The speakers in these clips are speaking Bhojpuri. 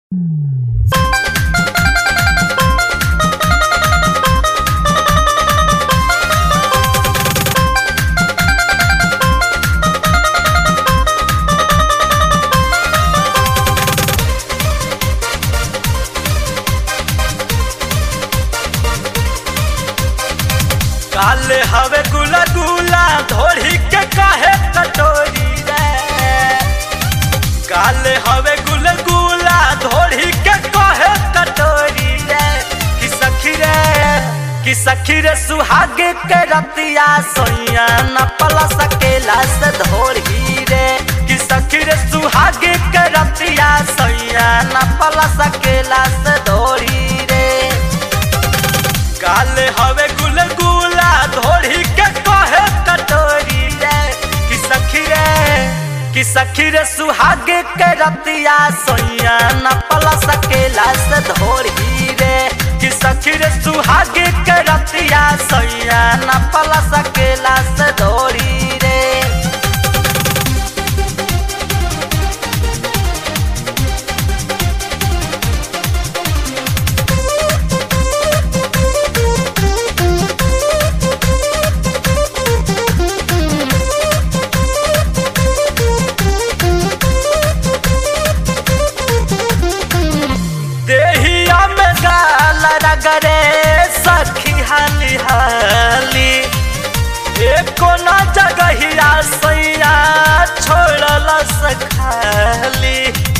काले हवे गुला गुला धोड़ी के काहे कटोरी रे काले हवे गुला गुला धोड़ी के काहे कटोरी रे कि सखी रे कि सखी रे सुहागे के रतिया सोइया न पला सकेला से धोड़ी रे कि सखी रे सुहागे के रतिया सोइया न पला सकेला से धोड़ी रे काले हवे गुल गुला धोड़ी के कहे कटोरी रे कि सखी रे कि सखी रे सुहागे के रतिया सोइया न पला सकेला से धोड़ी रे कि सखी रे सुहागे के रतिया सोइया न पला सकेला से धोड़ी रे देहिया में गाल रगरे सखी हाली हाली एको न जगहिया सैया छोड़ल सखाली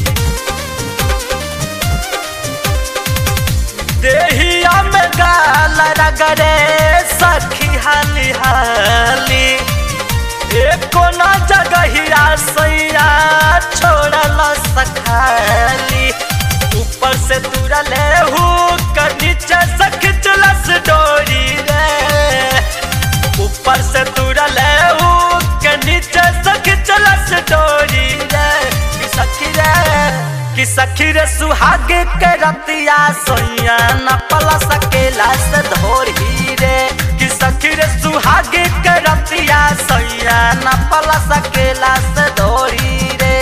देहिया में गाल रगरे सखी हाली हाली एको न जगहिया सैया छोड़ल सखाली ऊपर से तुरले हूँ कर नीचे से खिंचलस डोरी रे ऊपर से तुरले हूँ के नीचे से खिंचलस डोरी रे कि सखी रे कि सखी रे सुहागे के रतिया सोइया न पला सकेला से धोरी रे कि सखी रे सुहागे के रतिया सोइया न पला सकेला से धोरी रे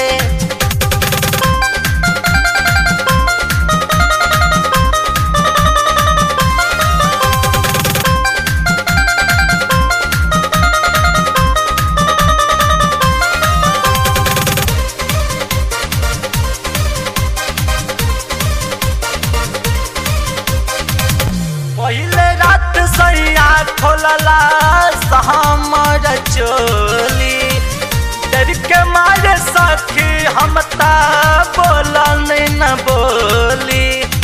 पहले रात सैया खोलला हमर चोली डर के मारे सखी हम ता बोलन न बोली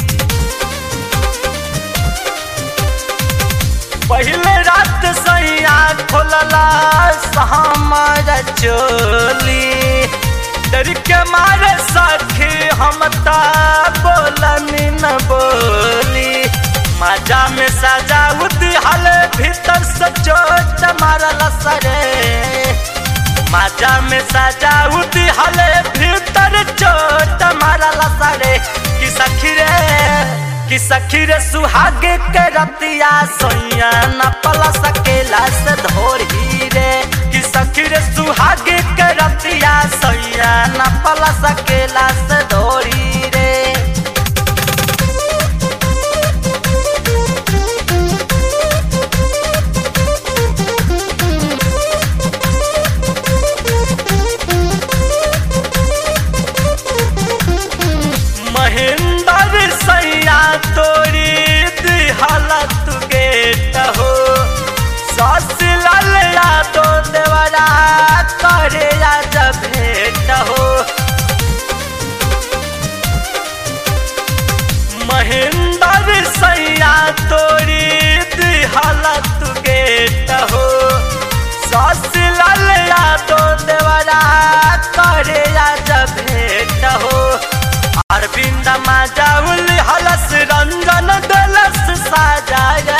पहले रात सैया खोलला हमर चोली डर के मारे सखी हम ता बोलन न बोली मजा में सजा उदिहल भीतर से चोट मारल सरे मजा में सजा उदिहल भीतर चोट मारल सरे कि सखी रे कि सखी रे सुहागे के रतिया सोइया न पला सकेला से धोरी रे कि सखी रे सुहागे के रतिया सोइया न पला सकेला से धोरी रे महेंद्र सैया तोरी दिहलत गेट हो सस ललया तो देवरा करे आज भेट हो महेंद्र सैया तोरी दिहलत गेट हो सस ललया तो देवरा करे आज भेट हो अरविंद माजाउल हलस रंजन दलस साजाए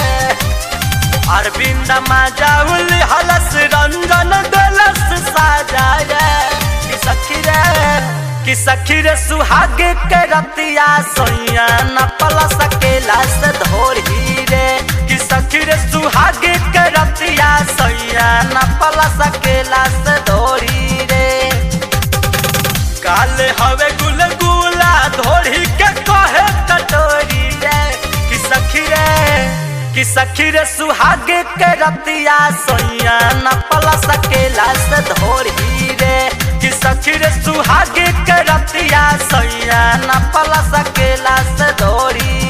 अरविंद माजाउल हलस रंजन दलस साजाए कि सखी रे कि सखी रे सुहागे के रतिया सोइया न पला सकेला से धोरी रे कि सखी रे सुहागे के रतिया सोइया न पला सकेला से धोरी रे काले हवे गुल गुला धोड़ी सखी रे सुहाग के रतिया सोइया न पल सकेला से धोरी रे कि सखी रे सुहाग के रतिया सोइया न पल सकेला से धोरी